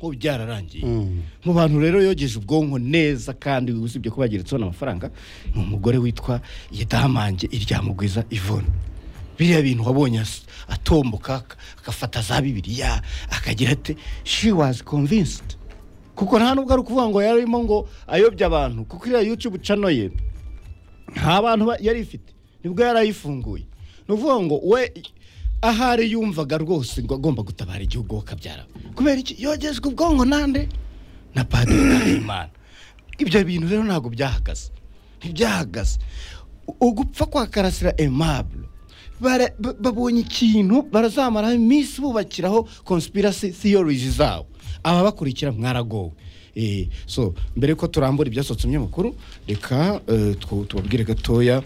bo byararangiye mu bantu rero yogeje ubwonko neza kandi usibye ko bageretseho n'amafaranga ni umugore witwa idahamange iryamugwiza ivone biriya bintu wabonye as- atomboka ak- agafata za bibiriya akagira ati she was convinced kuko nta nubwo ari ukuvuga ngo yarimo ngo ayobye abantu kuko iriya yutube cano ye nta bantu ba- yari ifite nibwo yari ayifunguye ni ukuvuga ngo we ahari yumvaga rwose ngo agomba gutabara igihugu akabyara kubera iki yogejwe ubwonko nande na padiri Nahimana ibyo bintu rero ntabwo byahagaze ntibyahagaze U- ugupfa kwa karasira aimable bara- ba- babonye ikintu barazamaraho iminsi bubakiraho conspiracy theories zabo ababakurikira mwaragowe Eh, so mbere ko turambura ibyasohotse mu binyamakuru reka eh, twu- tubabwire gatoya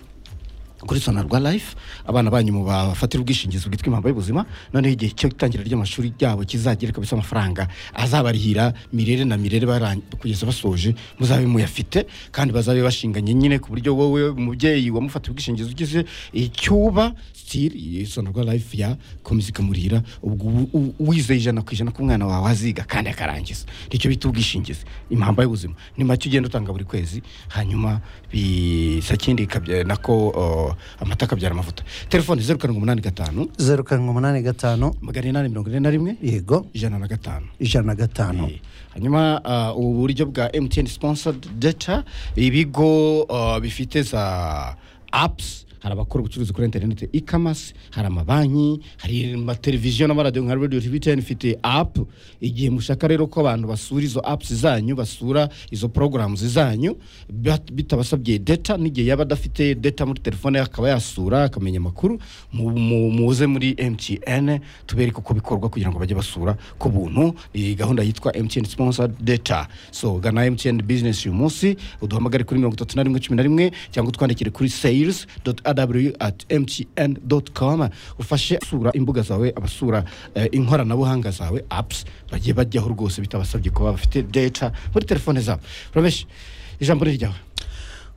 kuri sonarwa life abana banyu mu bafatira ubwishingizi bwitwa impamvu y'ubuzima noneho igihe cy'itangira ry'amashuri ryabo kizagere kabisa amafaranga azabarihira mirere na mirere baran- kugeza basoje muzabe muyafite kandi bazabe bashinganye nyine ku buryo wowe umubyeyi wamufatiye ubwishingizi ugize icyuba sitiri iyi sonarwa life yakomeza ikamurihira ubwo ubu- u- wizeye ijana ku ijana ko umwana wawe aziga kandi akarangiza nicyo bita ubwishingizi impamba y'ubuzima ni make ugenda utanga buri kwezi hanyuma bisa kindi ikabya- nako uh, amata akabyara amavuta telefone zeru karindwi umunani gatanu zeru karindwi umunani gatanu magana inani mirongo ine na rimwe yego ijana na gatanu ijana na gatanu Eh, hanyuma ah, ubu buryo bwa mtn sponsored data ibigo ah, bifite za apps hari abakora ubucuruzi kuri interineti ikamasi hari amabanki hari amateleviziyo n'amaradiyo nka radiyo tvtn ifite app igihe mushaka rero ko abantu basura izo apps zanyu basura izo porogaramu zanyu bat- bitabasabye data n'igihe yaba adafite data muri telefone ye akaba yasura akamenya amakuru mu- mu- muze muri mtn tubereke uko bikorwa kugira ngo bajye basura ku buntu iyi gahunda yitwa mtn sponsor data so gana mtn business uyu munsi uduhamagare kuri mirongo itatu na rimwe cumi na rimwe cyangwa utwandikire kuri sales aw at mtn com ufashe asura imbuga zawe abasura eh, inkoranabuhanga zawe apps bagiye bajyaho rwose bitabasabye kuba bafite data muri telefone zabo urabeshi ijambo ni ryawe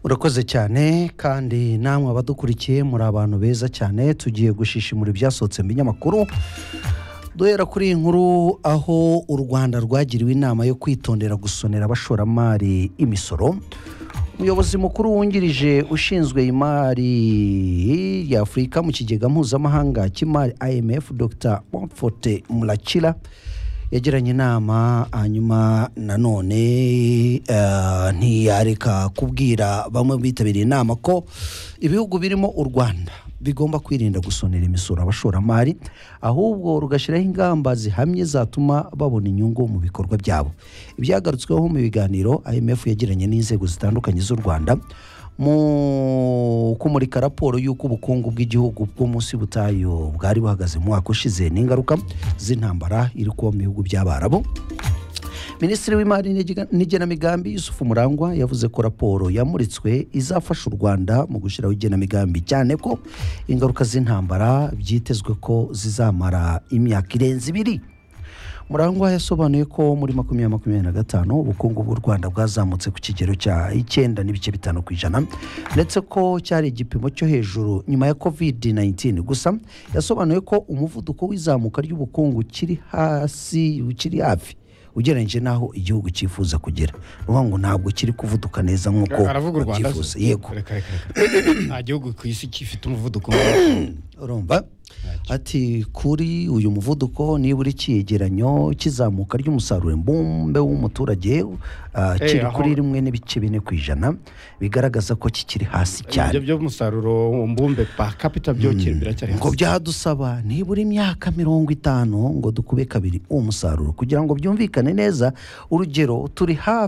urakoze cyane kandi namwe abadukurikiye muri abantu beza cyane tugiye gushishimura ibyasohotse mu binyamakuru duhera kuri iyi nkuru aho u rwanda rwagiriwe inama yo kwitondera gusonera abashoramari imisoro umuyobozi mukuru wungirije ushinzwe imari y'afurika mu kigega mpuzamahanga cy'imari imf dr Mfote murakira yagiranye inama hanyuma nanone eh, ntiyareka kubwira bamwe bitabiriye inama ko ibihugu birimo u rwanda bigomba kwirinda gusonera imisoro abashoramari ahubwo rugashyiraho ingamba zihamye zatuma babona inyungu mu bikorwa byabo ibyagarutsweho mu biganiro imf yagiranye n'inzego zitandukanye z'u rwanda mu kumurika raporo y'uko ubukungu bw'igihugu bw'umunsi butayu bwari buhagaze mu mwaka ushize n'ingaruka z'intambara iri kuba mu bihugu by'abarabu minisitiri w'imari n'igena- n'igenamigambi yusuf murangwa yavuze ko raporo yamuritswe izafasha u rwanda mu gushyiraho igenamigambi cyane ko ingaruka z'intambara byitezwe ko zizamara imyaka irenze ibiri murangwa yasobanuye ko muri makumyabiri makumyabiri na gatanu ubukungu bw'u rwanda bwazamutse ku kigero cya icyenda n'ibice bitanu ku ijana ndetse ko cyari igipimo cyo hejuru nyuma ya covid 19 gusa yasobanuye ko umuvuduko w'izamuka ry'ubukungu kiri hasi kiri hafi ugereranyije n'aho igihugu cyifuza kugera ni ukuvuga ngo ntabwo kiri kuvuduka neza nk'uko aravuga u rwanda babyifuza yego Reka, reka, reka. nta gihugu ku isi gifite umuvuduko nk'uwo. urumva ati kuri uyu muvuduko nibura icyegeranyo cy'izamuka ry'umusaruro mbumbe w'umuturage ah, Eh, kiri aho- kuri rimwe n'ibice bine ku ijana bigaragaza ko kikiri hasi ibyo cyane by'umusaruro mbumbe pa capita byo biracyari ngo hasi byadusaba nibura imyaka mirongo itanu ngo dukube kabiri uwo musaruro kugira ngo byumvikane neza urugero turi hafi